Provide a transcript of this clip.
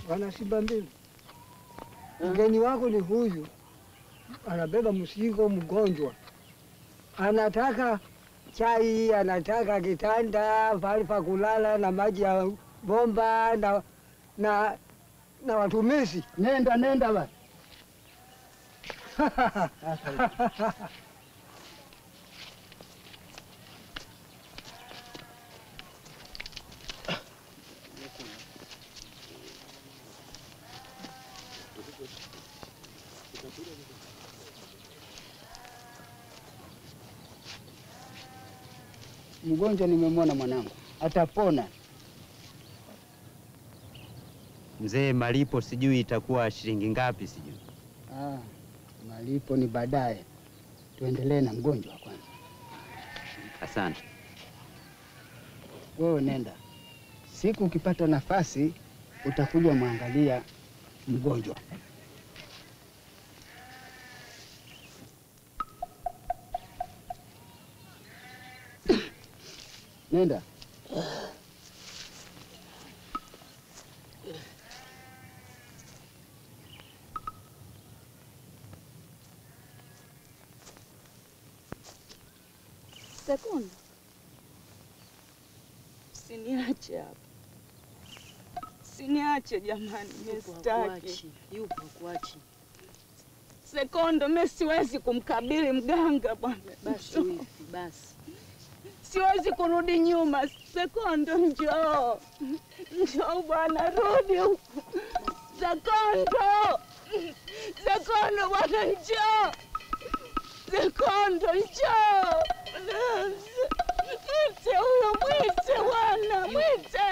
wana Simba mbili. Mgeni wako ni huyu, anabeba mzigo mgonjwa, anataka chai, anataka kitanda, pahali pa kulala na maji ya bomba na, na, na watumishi. Nenda nenda basi. Mgonjwa nimemwona mwanangu, atapona. Mzee, malipo sijui itakuwa shilingi ngapi sijui. Ah, malipo ni baadaye, tuendelee na mgonjwa kwanza. Asante. Wewe nenda, siku ukipata nafasi utakuja mwangalia mgonjwa. Nenda. Sekunde, siniache hapa, siniache jamani, mimi sitaki. Yupo kuachi. Sekondo, mimi siwezi kumkabili mganga bwana, Basi wifi, basi. siwezi kurudi nyuma. Sekondo, njoo, njoo bwana, rudi huku. Sekondo, Sekondo bwana, njoo. Sekondo, njoo. Mwite huyo, mwite bwana, mwite.